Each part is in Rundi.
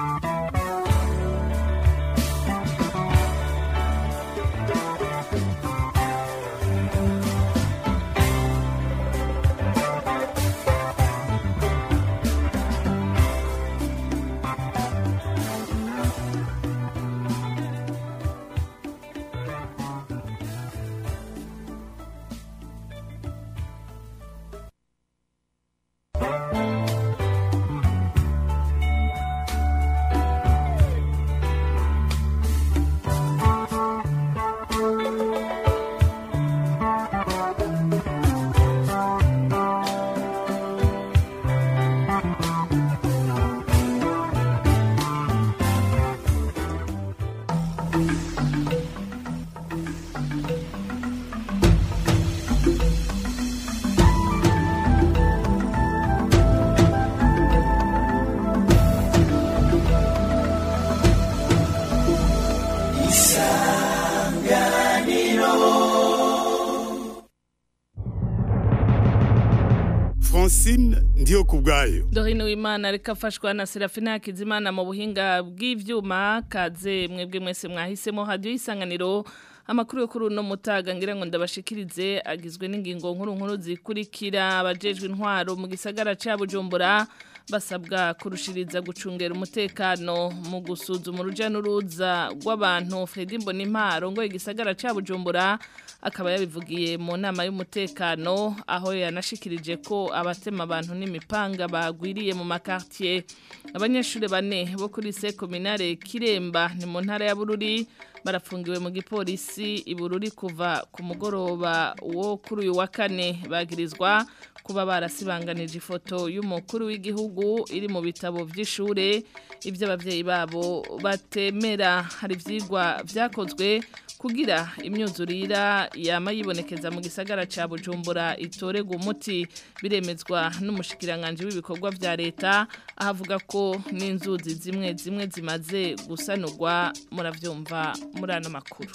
Francine ndiyo kubwayo Dorine w'Imana ariko afashwa na Serafina Hakizimana mu buhinga bw'ivyuma kaze mwebwe mwese mwahisemo radio isanganiro amakuru yo kuri uno mutaga ngira ngo ndabashikirize agizwe n'ingingo nkuru nkuru zikurikira abajejwe intwaro mu gisagara ca Bujumbura basabwa kurushiriza gucungera umutekano mu gusuzuma uruja n'uruza rw'abantu Fredy Mbonimparo ngo igisagara ca Bujumbura akaba yabivugiye mu nama y'umutekano aho yanashikirije ko abatema abantu n'imipanga bagwiriye mu makartier abanyeshuri bane bo kuri se kominare Kiremba ni mu ntara ya Bururi barafungiwe mu gipolisi ibururi kuva ku mugoroba wo kuri uyu wa kane bagirizwa kuba barasibanganije ifoto y'umukuru w'igihugu iri mu bitabo by'ishure ibyo abavyeyi babo batemera hari ivyigwa vyakozwe kugira imyuzurira yama yibonekeza mu gisagara ca Bujumbura itorega umuti biremezwa n'umushikiranganje w'ibikorwa vya leta ahavuga ko n'inzuzi zimwe zimwe zimaze gusanurwa muravyumva muri ano makuru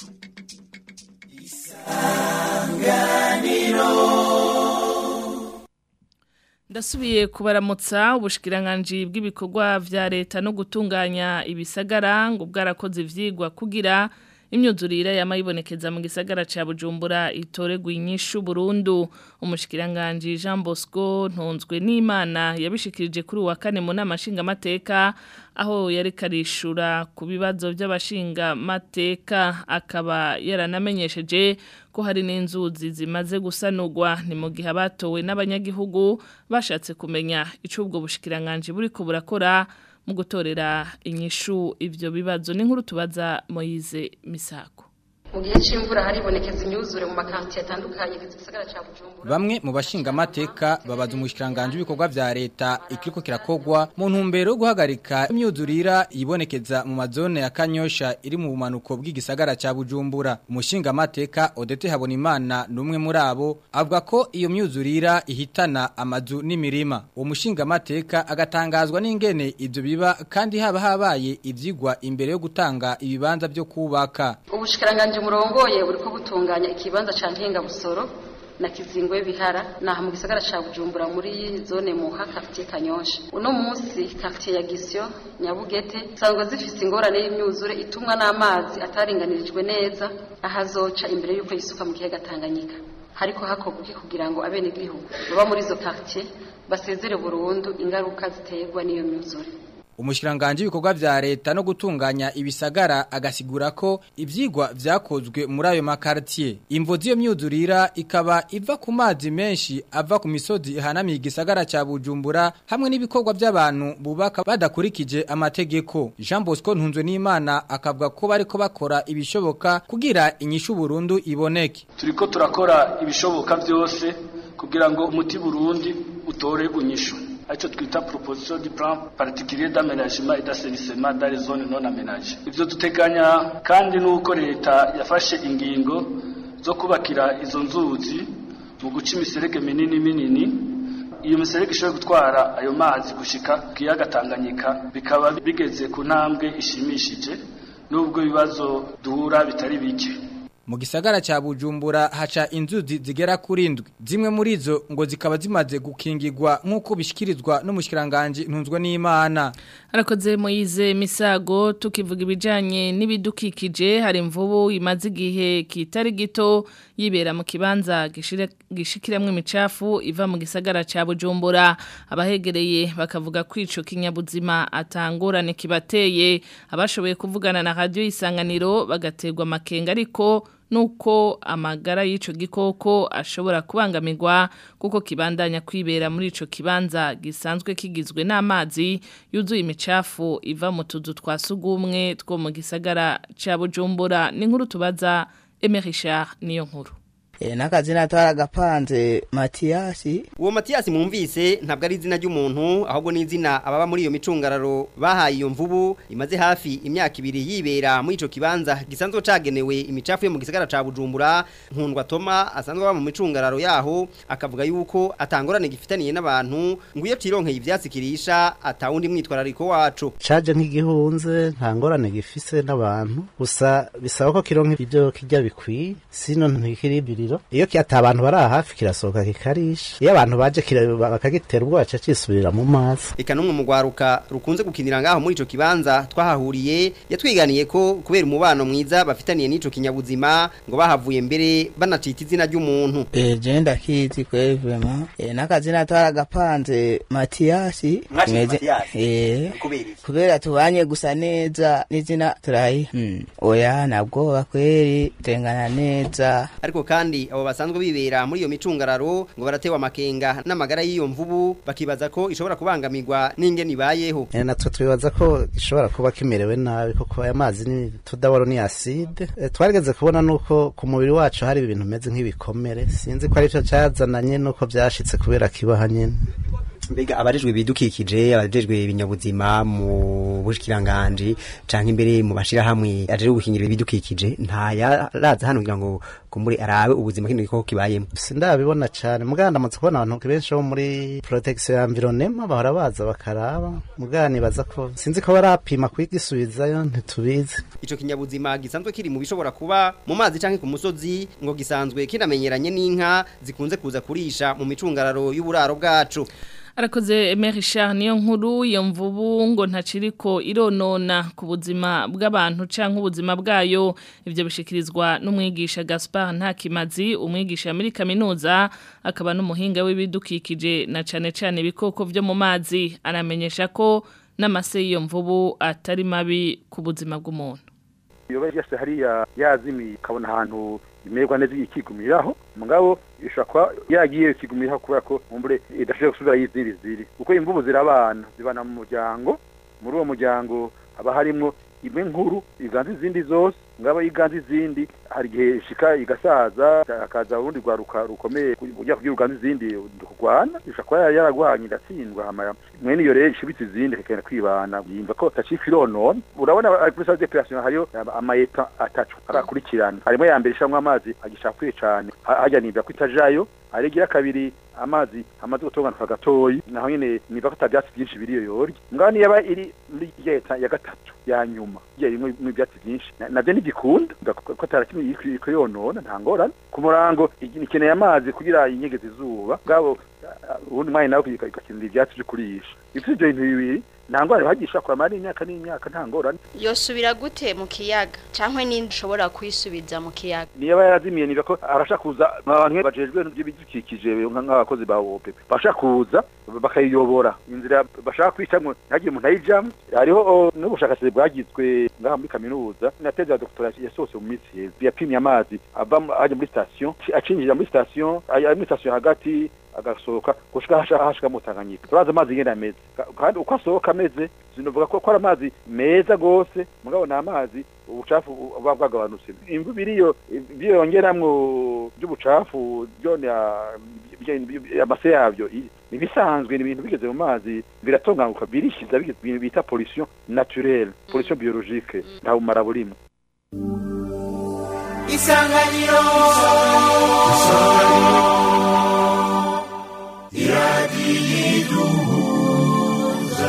ndasubiye kubaramutsa ubushikiranganje bw'ibikorwa vya leta no gutunganya ibisagara ngo bwarakoze ivyigwa kugira imyuzurire yamayibonekeza mu gisagara ca Bujumbura itoregwa inyishu Burundu umushikiranganje Jean Bosco ntonzwe n'Imana yabishikirije kuri wa kane mu namashinga mateka aho yari karishura ku bibazo by'abashinga mateka akaba yaranamenyesheje ko hari n'inzuzi zimaze gusanurwa ni mu gihe abatowe n'abanyagihugu bashatse kumenya ico ubwo bushikiranganje buriko burakora mu gutorera inyishu ivyo bibazo n'inkuru tubaza Moyize Misako mu gihe c'imvura haribonekeza imyuzure mu makanti atandukanye gisagara ca Bujumbura bamwe mu bashinga amateka babaza umushikiranganje w'ibikorwa vya leta ikiriko kirakogwa mu ntumbero yo guhagarika imyuzurira yibonekeza mu mazone ya Kanyosha iri mu bumanuko bw'igisagara ca Bujumbura umushinga amateka Odete Habonimana numwe muri abo avuga ko iyo myuzurira ihitana amazu n'imirima uwo mushinga amateka agatangazwa n'ingene ivyo biba kandi haba habaye ivyigwa imbere yo gutanga ibibanza byo kubaka ubushikiranganje murongoye buriko butunganya ikibanza ca ntenga busoro na kizingwe bihara naha mu gisagara ca Bujumbura muri zone muha quartier Kanyosha uno munsi quartier ya Gisyo Nyabugete sangwa zifise ingorane y'imyuzure itumwa n'amazi ataringanirijwe neza ahazoca imbere yuko yisuka mu kiyaga Tanganyika hariko hakorwa kugira ngo abene gihugu baba muri zo quartier basezere burundu ingaruka ziterwa n'iyo myuzure Umushiranganje w'ibikorwa vya leta no gutunganya ibisagara agasigura ko ivyigwa vyakozwe muri ayo makartier. Imvo z'iyo myuzurira ikaba iva ku mazi menshi ava ku misozi ihanamiye igisagara ca Bujumbura hamwe n'ibikorwa by'abantu bubaka badakurikije amategeko. Jean Bosco Ntunzwe n'Imana akavuga ko bariko bakora ibishoboka kugira inyishu Burundi iboneke. Turiko turakora ibishoboka vyose kugira ngo umuti Burundi utore unyishu. Acho twita proposition du plan particulier d'aménagement et d'assainissement dans les zones non aménagées. Ivyo duteganya kandi nuko leta yafashe ingingo zo kubakira izo nzuzi mu guca imiserege minini minini iyo miserege ishobora gutwara ayo mazi gushika kiyaga Tanganyika bikaba bigeze ku ntambwe ishimishije nubwo ibibazo duhura bitari bike mu gisagara ca Bujumbura haca inzuzi zigera kuri ndwi zimwe muri zo ngo zikaba zimaze gukingirwa nk'uko bishikirizwa n'umushikiranganje ntunzwe n'Imana Arakoze Moize Misago tukivuga ibijanye n'ibidukikije hari imvubu imaze igihe kitari gito yibera mu kibanza gishikiramwe imicafu iva mu gisagara ca Bujumbura abahegereye bakavuga kwico kinyabuzima atangorane kibateye abashoboye kuvugana na radio isanganiro bagaterwa makenga ariko nuko amagara y'ico gikoko ashobora kubangamirwa kuko kibandanya kwibera muri ico kibanza gisanzwe kigizwe n'amazi yuzuye imicafu iva mu tuzu twa sugumwe two mu gisagara ca Bujumbura ni nkuru tubaza Emerichard niyo nkuru E, nakazina twaragapanze Matiyasi Uwo Matiyasi mwumvise ntabwo ari izina ry'umuntu ahubwo ni izina ababa muri iyo micungararo bahaye iyo mvubu imaze hafi imyaka ibiri yibera muri ico kibanza gisanzwe cagenewe imicafu yo mu gisagara ca Bujumbura nkundwa Toma asanzwe aba mu micungararo yaho akavuga yuko atangorane gifitaniye n'abantu ngo iyo tironkeye ivyatsi kirisha atawundi mwitwarariko wacu caje nk'igihunze nta ngorane gifise n'abantu gusa bisaba ko kironka ibyo kirya bikwiye sino ntikiribiri iyo ata abantu bari hafi kirasohoka kikarisha iyo abantu baje bakagitera ubwoba ca cisubirira mu mazi eka n'umwe mu rwaruka rukunze gukinira ngaho muri ico kibanza twahahuriye yatwiganiye ko kubera umubano mwiza bafitaniye n'ico kinyabuzima ngo bahavuye mbere banacita izina ry'umuntu eh je ndakizi kweli vraiment eh nakazina twaragapanze Matiyasi eh kubera tubanye gusa neza n'izina turayi hmm. oya nabwo kweli tengana neza ariko kandi abo basanzwe bibera muri iyo micungararo ngo baratewa amakenga n'amagara y'iyo mvubu bakibaza ko ishobora kubangamirwa n'ingene ibayeho e, natwe twibaza ko ishobora kuba kimerewe nabi kuko aya mazi ni tudaboro ni acide e, twarigeze kubona nuko ku mubiri wacu hari ibintu bimeze nk'ibikomere sinzi ko arivyo cazananye nuko vyashitse kubera kibaha nyene mbega abajejwe ibidukikije abajejwe ibinyabuzima mu bushikiranganje canke imbere mu bashirahamwe ajeje gukingira ibidukikije nta yaraza hano kugira ngo kumbure arabe ubuzima kino gikoko kibayemo sindabibona cane muganda ndamutse kubona abantu benshi bo muri protection ya environnement bahora baza bakaraba muganda nibaza ko sinzi ko barapima kwigisubizayo ntitubizi ico kinyabuzima gisanzwe kiri mu bishobora kuba mu mazi canke ku musozi ngo gisanzwe kinamenyeranye n'inka zikunze kuza kurisha mu micungararo y'uburaro bwacu Arakoze Emerichard niyo nkuru iyo mvubu ngo ntaciriko ironona ku buzima bw'abantu canke ubuzima bwayo ivyo bishikirizwa n'umwigisha Gaspard Ntakimazi umwigisha muri kaminuza akaba n'umuhinga w'ibidukikije na cane cane ibikoko vyo mu mazi anamenyesha ko n'amase y'iyo mvubu atari mabi ku buzima bw'umuntu iyo yase hariya yazimiye ikabona ahantu imererwa neza ikigumiraho mugabo ishobora kuba yagiye ikigumiraho kubera ko mumbure idashobora gusubira y'izindi ziri kuko imvubu zirabana zibana mu muryango muri uwo muryango haba harimwo imwe nkuru iganza izindi zose ngabo iganza izindi hari igihe ishika igasaza hakaza urundi rwaruka rukomeye ujya kugira uganza izindi kurwana ishobora kuba yaragwanye iratsindwa hama mwene iyo rero ishibitse izindi ikagenda kwibana yimva ko tacifa ironona urabona kuri salle d'operation hariyo amayepa atatu arakurikirana harimo ya mbere ishamwe amazi agishafuye cane hajya nimba ko itajayo aregira kabiri amazi amaze gutonganuka gatoyi naho nyene niba ko atavyatsi byinshi biriyo yorya mugabo niyo yaba iri muri leta ya gatatu ya nyuma igihe rimwe ibyatsi byinshi navyo ntigikunda ko atarakimwe iriko yonona nta ngorane ku murango ikeneye amazi kugira inyegeza izuba bwabo ubundi mwanya nawe igakenera ivyatsi vyo kurisha ivyo ivyo bintu bibiri nta ngorane bagisha kuramara n'imyaka n'imyaka nta ngorane yosubira gute mu kiyaga canke ninde ushobora kwisubiza mu kiyaga niba yarazimiye niba ko arasha kuza abantu bajejwe n'ibidukikije nk'abakozi ba OPP basha kuza bakayiyobora inzira bashaka kwicamwo ntagire umuntu ayijamwo hariho n'ubushakashatsi bwagizwe ngaha muri kaminuza na teze ya doctora yasohotse mu minsi heza yapimye amazi ava aje muri station acinjira muri station ari muri station hagati agasohoka gushika hasha hashika mu Tanganyika turaza amazi ngene ameze kandi uko asohoka ameze sinovuga ko ari amazi meza gose mugabo na amazi ubucafu buba bwagabanutse imvu biriyo byongeramwo by'ubucafu byone amase yabyo nibisanzwe ni ibintu bigeze mu mazi biratonganuka birishiza ibintu bita pollution naturelle pollution biologique nta bumara burimo isanganiro iradiyiduhuza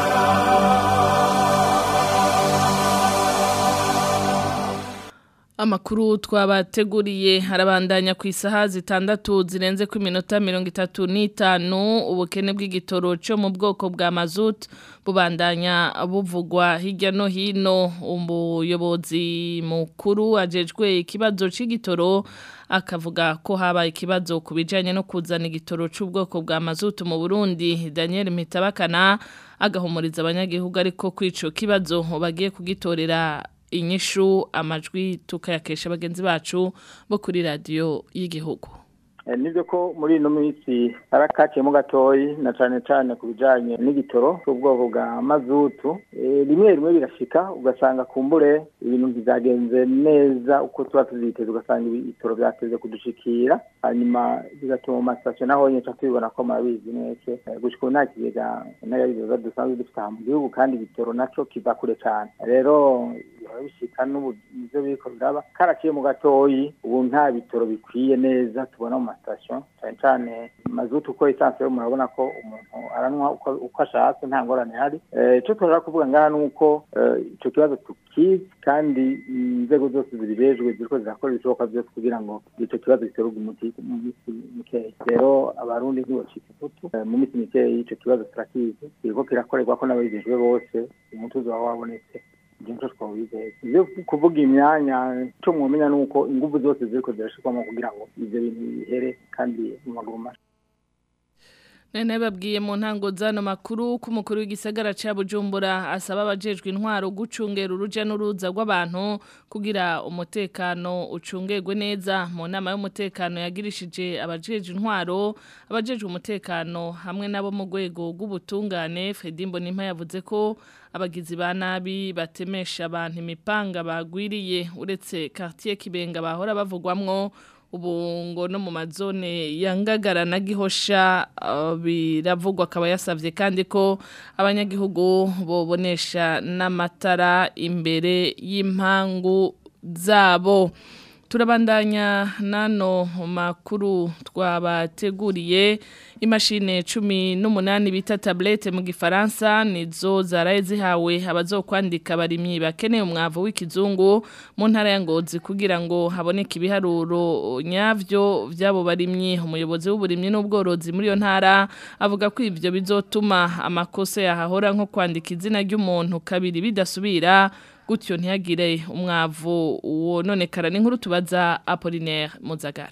Amakuru twabateguriye harabandanya ku isaha zitandatu zirenze ku minota mirongo itatu n'itanu ubukene bw'igitoro cyo mu bwoko bwa mazut bubandanya buvugwa hirya no hino umuyobozi mukuru ajejwe ikibazo c'igitoro akavuga ko haba ikibazo ku bijanye no kuzana igitoro c'ubwoko bwa mazutu mu Burundi Daniel Mitabakana agahumuriza abanyagihugu ariko kwico kibazo bagiye kugitorera inyishu amajwi tukayakesha bagenzi bacu bo kuri radio y'igihugu nibyo ko muri ino minsi harakaciyemo gatoyi na cyane cyane ku bijyanye n'igitoro cy'ubwoko bwa mazutu rimwe rimwe birashika ugasanga kumbure ibintu byagenze neza uko tuba tuziteze ugasanga ibitoro byateze kudushikira hanyuma bigatuma mu masitasiyo naho nyine tubibona ko murabizi mwese gusa ubu nta kigega n'ayabibaza dusanzwe dufite aha mu gihugu kandi igitoro nacyo kiva kure cyane rero bishika n'ubu nivyo biriko biraba karaciye mu gatoyi ubu nta bitoro bikwiye neza tubona mu masitasiyo cyane cyane mazutu uko esanse yo murabona ko umuntu aranwa uko ashatse nta ngorane hari icyo tushaka kuvuga ngaha ni uko icyo kibazo tukizi kandi inzego zose zibijejwe ziriko zirakora ibishoboka byose kugira ngo icyo kibazo giterurwe umuti mu minsi mikeya rero abarundi ntibacika ifutu mu minsi mikeya icyo kibazo turakizi kiriko kirakorerwa ko n'ababijejwe bose umutuzo waba wabonetse byinshi twabizeye ibyo kuvuga imyanya cyo mwumenya ni uko ingufu zose ziriko zirashirwamo kugira ngo ibyo bintu bihere kandi mu maguru mashya Nene babwiye mu ntango zano makuru ko umukuru w'igisagara ca Bujumbura asaba abajejwe intwaro gucungera uruja n'uruza rw'abantu kugira umutekano ucungerwe neza mu nama y'umutekano yagirishije abajejwe intwaro abajejwe umutekano hamwe nabo mu rwego rw'ubutungane Fredimbo Nimpa yavuze ko abagizi ba nabi batemesha abantu imipanga bagwiriye uretse quartier Kibenga bahora bavugwamwo ubu ngo no mu mazone yangagara na gihosha biravugwa akaba yasabye kandi ko abanyagihugu bobonesha n'amatara imbere y'impangu zabo turabandanya nano makuru twabateguriye imashine cumi n'umunani bita tablete mu gifaransa nizo zaraye zihawe abazokwandika barimyi bakeneye umwavu w'ikizungu mu ntara ya ngozi kugira ngo haboneke ibiharuro nyavyo vy'abo barimyi umuyobozi w'uburimyi n'ubworozi muri iyo ntara avuga ko ivyo bizotuma amakosa yahahora nko kwandika izina ry'umuntu kabiri bidasubira gutyo ntihagire umwavu wononekara n'inkuru tubaza Apollinaire Muzagara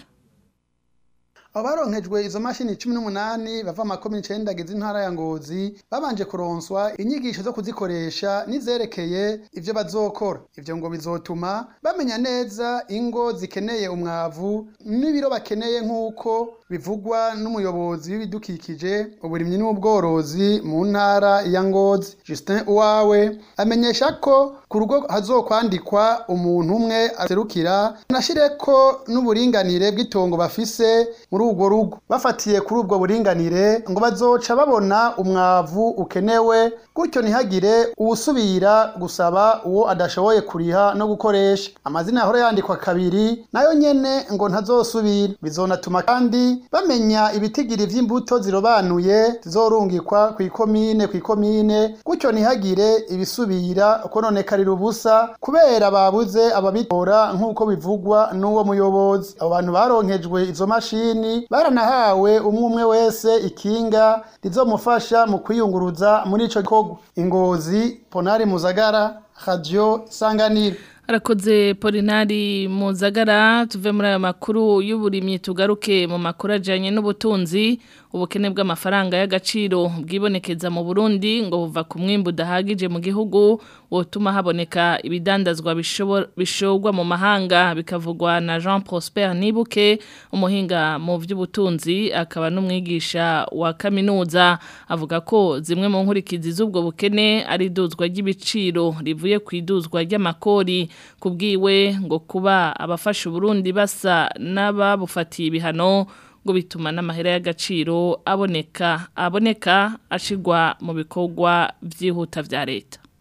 abaronkejwe izo mashini cumi n'umunani bava amakomini icenda agize intara ya ngozi babanje kuronswa inyigisho zo kuzikoresha n'izerekeye ivyo bazokora ivyo ngo bizotuma bamenya neza ingo zikeneye umwavu n'ibiro bakeneye nk'uko bivugwa n'umuyobozi w'ibidukikije uburimyi n'ubworozi mu ntara ya ngozi Justin Uwawe amenyesha ko ku rugo hazokwandikwa umuntu umwe aserukira nashireko n'uburinganire bw'itongo bafise muri urwo rugo bafatiye kuri ubwo buringanire ngo bazoca babona umwavu ukenewe gutyo ntihagire uwusubira gusaba uwo adashoboye kuriha no gukoresha amazina yahora yandikwa kabiri nayo nyene ngo ntazosubira bizonatuma kandi bamenya ibitigiri vy'imbuto zirobanuye zizorungikwa kw'ikomine kw'ikomine gutyo ntihagire ibisubira kononekarira ubusa kubera babuze ababitora nk'uko bivugwa n'uwo muyobozi abo bantu baronkejwe izo mashini baranahawe umwe umwe wese ikinga rizomufasha mu kwiyunguruza muri ico gikorwa ingozi ponari muzagara radio sanganiro Arakoze Polinari Muzagara tuve muri ayo makuru y'uburimyi tugaruke mu makuru ajanye n'ubutunzi ubukene bw'amafaranga y'agaciro bwibonekeza mu Burundi ngo buva ku mwimbu udahagije mu gihugu wotuma haboneka ibidandazwa bishogwa mu mahanga bikavugwa na Jean Prosper Nibuke umuhinga mu by'ubutunzi akaba n'umwigisha wa kaminuza avuga ko zimwe mu nkurikizi z'ubwo bukene ari iduzwa ry'ibiciro rivuye ku iduzwa ry'amakori kubwiwe ngo kuba abafasha Burundi basa n'ababufatiye ibihano ngo bituma n'amahera y'agaciro aboneka aboneka ashigwa mu bikorwa byihuta vya leta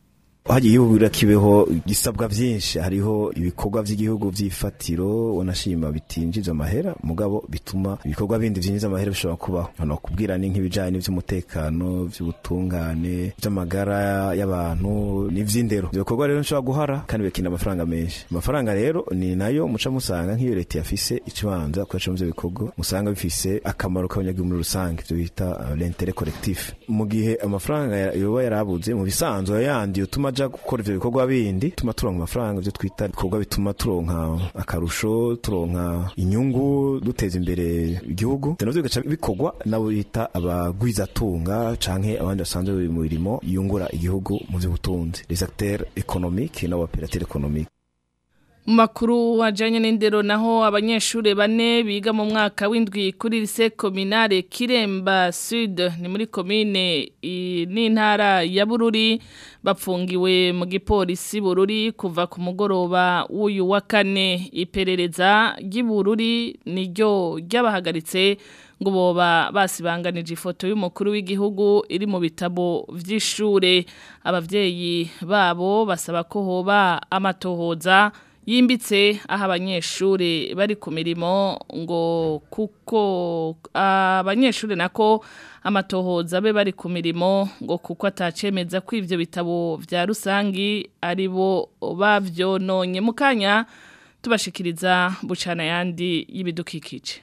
hagiye igihugu kibeho gisabwa byinshi hariho ibikorwa by'igihugu by'ifatiro wanashima bitinjiza amahera mugabo bituma ibikorwa bindi byinjiza amahera bishobora kubaho hano kubwira ni nk'ibijanye n'ivy'umutekano by'ubutungane by'amagara y'abantu n'ivy'indero ibyo bikorwa rero nshobora guhara kandi bikinda amafaranga menshi amafaranga rero ni nayo muca musanga nk'iyo leta yafise ikibanza kuyaca mu bikorwa musanga bifise akamaro k'abanyagihugu muri rusange ibyo bita uh, l'intérêt collectif mu gihe amafaranga yoba yarabuze mu bisanzwe yandi utuma aja gukora ivyo bikorwa bindi tuma turonka amafaranga ivyo twita ibikorwa bituma turonka akarusho turonka inyungu duteza imbere igihugu navyo bigaca bikorwa nabo bita abagwizatunga canke abandi basanzwe bari mu mirimo yungura igihugu mu vy'ubutunzi les acteurs économiques n'abopérateurs économiques mu makuru wajyanye n'indero naho abanyeshuri bane biga mu mwaka w'indwi kuri lise kominare kiremba sud ni muri komine n'intara ya bururi bapfungiwe mu gipolisi bururi kuva ku mugoroba w'uyu wa kane iperereza ry'ibururi niryo ryabahagaritse ngo boba basibanganije ifoto y'umukuru w'igihugu iri mu bitabo by'ishure ababyeyi babo basaba ko hoba amatohoza yimbitse aho abanyeshuri bari ku mirimo ngo kuko abanyeshuri nako amatohoza be bari ku mirimo ngo kuko atacemeza ko ibyo bitabo bya rusangi ari bo babyononye mu kanya tubashikiriza bucana yandi y'ibidukikije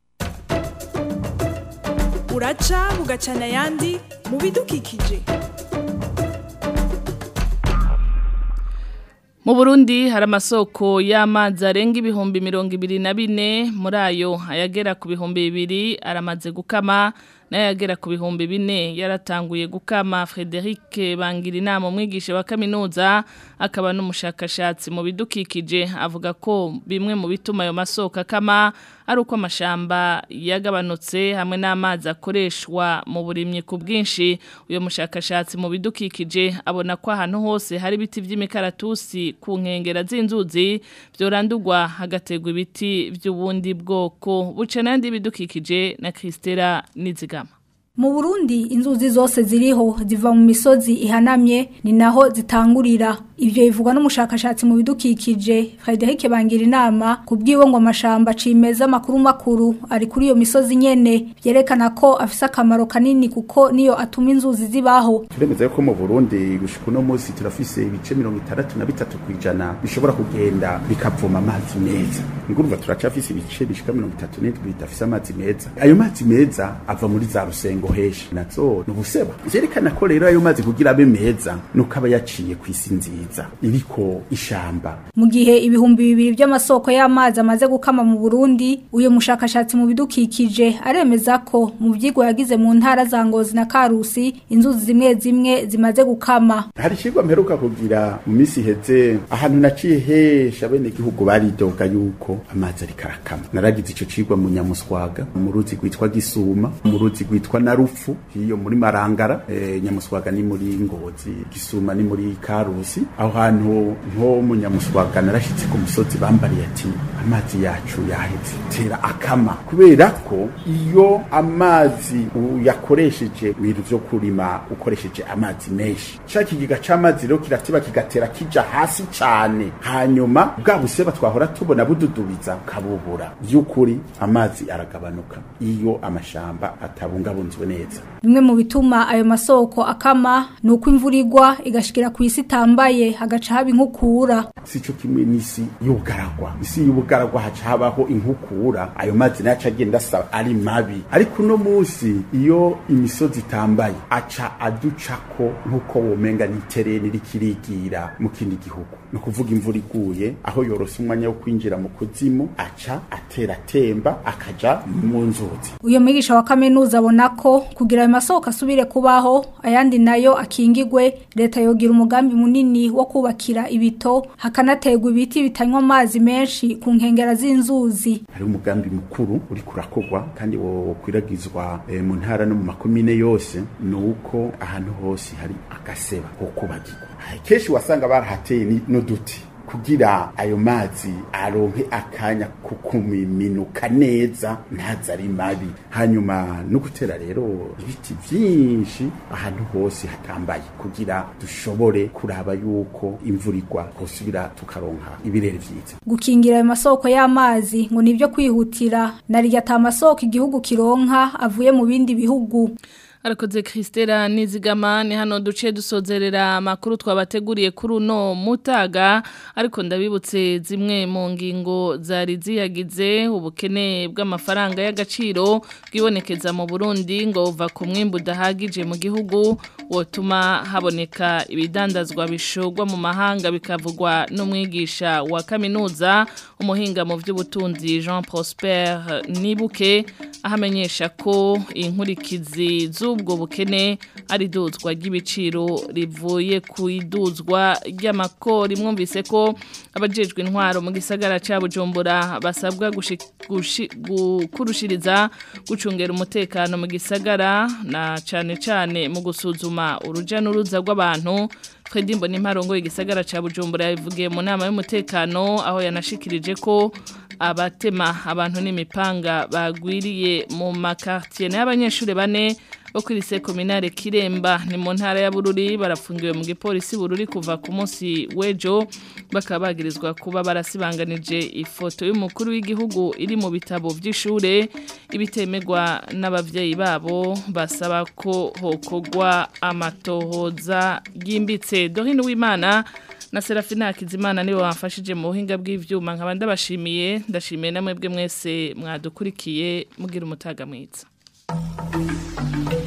uraca bugacana yandi mu bidukikije Mu Burundi hari amasoko y'amazi arenga ibihumbi mirongo ibiri na bine muri ayo ayagera ku bihumbi bibiri aramaze gukama n'ayagera ku bihumbi bine yaratanguye gukama Frederic bangira inama umwigisha wa kaminuza akaba n'umushakashatsi mu bidukikije avuga ko bimwe mu bituma ayo masoko akama ari uko amashamba yagabanutse hamwe n'amazi akoreshwa mu burimyi ku bwinshi uyu mushakashatsi mu bidukikije abona ko ahantu hose hari ibiti by'imikaratusi ku nkengera z'inzuzi byorandurwa hagategwa ibiti by'ubundi bwoko buca n'andi bidukikije na Christela Nizigama Mu Burundi inzuzi zose ziriho ziva mu misozi ihanamye ni naho zitangurira ivyo bivugwa n'umushakashatsi mu bidukikije Frederic bangira inama kubwiwe ngo amashamba cimeza makuru makuru ari kuri iyo misozi nyene byerekana ko afise akamaro kanini kuko niyo atuma inzuzi zibaho turemeza ko mu Burundi gushika no munsi turafise ibice 63 kwijana bishobora kugenda bikavoma amazi meza ngurumva turacafise ibice bishika 37 bidafise amazi meza ayo mazi meza ava muri za rusengo hesha nazo nubuseba vyerekana ko rero ayo mazi kugira abe meza nuko aba yaciye ku isi nziza iriko ishamba mu gihe ibihumbi bibiri by'amasoko y'amazi amaze gukama mu Burundi uyo mushakashatsi mu bidukikije aremeza ko mu vyigwa yagize mu ntara za Ngozi na Karusi inzuzi zimwe zimwe zimaze gukama hari ikigwa mperuka kugira mu misi heze ahantu naciye hesha bene gihugu baridoga yuko amazi ari karakama naragize ico cigwa mu Nyamuswaga mu ruzi rwitwa Gisuma mu ruzi rwitwa Narufu hiyo muri Marangara e, Nyamuswaga ni muri Ngozi Gisuma ni muri Karusi aho hantu nko mu Nyamuswaga narashitse ku musozi bambariye ati amazi yacu yaheze tera akama kubera ko iyo amazi uyakoresheje ibintu vyo kurima ukoresheje amazi menshi ca kigiga c'amazi rero kiratiba kigatera kija hasi cane hanyuma bwa buseba twahora tubona bududubiza kabubura vy'ukuri amazi aragabanuka iyo amashamba atabungabunzwe neza bimwe mu bituma ayo masoko akama ni uko imvura igwa igashikira ku isi itambaye hagaca haba inkukura sico kimwe n'isi y'ubugaragwa isi y'ubugaragwa haca habaho inkukura ayo mazi nayo aca agenda asa ari mabi ariko uno munsi iyo imisozi itambaye aca aducako nk'uko womenga n'itereni rikirigira mu kindi gihugu ni ukuvuga imvura iguye aho yorose umwanya wo kwinjira mu kuzimu aca atera atemba akaja mu nzuzi uyo mwigisha wa kaminuza abona ko kugira ayo masoko asubire kubaho ayandi nayo akingigwe leta yogira umugambi munini wo kubakira ibito hakanategwa ibiti bitanywa amazi menshi ku nkengera z'inzuzi hari umugambi mukuru uri kurakogwa kandi wo kwiragizwa e, mu ntara no mu makomine yose ni uko ahantu hose hari agaseba ko kubagirwa kenshi wasanga barahateye n'uduti kugira ayo mazi aronke akanya kukuminuka neza ntaza ari mabi hanyuma no gutera rero ibiti byinshi ahantu hose hatambaye kugira dushobore kuraba yuko imvura igwa hosubira tukaronka ibirere vyiza gukingira ayo masoko y'amazi ngo nibyo kwihutira narirya ata masoko igihugu kironka avuye mu bindi bihugu Arakoze Christela nizigama ni hano duce dusozerera amakuru twabateguriye kuri uno mutaga ariko ndabibutse zimwe mu ngingo zari ziyagize ubukene bw'amafaranga y'agaciro bwibonekeza mu Burundi ngo uva ku mwimbu udahagije mu gihugu wotuma haboneka ibidandazwa bishogwa mu mahanga bikavugwa n'umwigisha wa kaminuza umuhinga mu by'ubutunzi Jean Prosper Nibuke ahamenyesha ko inkurikizi z'ubwo bukene ari duzwa ry'ibiciro rivuye ku iduzwa ry'amakori mwumvise ko abajejwe intwaro mu gisagara cya Bujumbura basabwa gukurushiriza gucungera umutekano mu gisagara na cyane cyane mu gusuzuma uruja n'uruza rw'abantu Fredimbo n'imparongo igisagara cya Bujumbura yavugiye mu nama y'umutekano aho yanashikirije ko abatema abantu n'imipanga bagwiriye mu makartier n'abanyeshuri bane bo kuri sekominare Kiremba ni mu ntara ya Bururi barafungiwe mu gipolisi Bururi kuva ku munsi wejo bakaba bagirizwa kuba barasibanganije ifoto y'umukuru w'igihugu iri mu bitabo by'ishure ibitemegwa n'abavyeyi babo basaba ko hokogwa amatohoza yimbitse Dorine Wimana na Serafina Kizimana niwe wamfashije mu buhinga bw'ivyuma nkaba ndabashimiye ndashimiye namwe bwe mwese mwadukurikiye mugira umutaga mwiza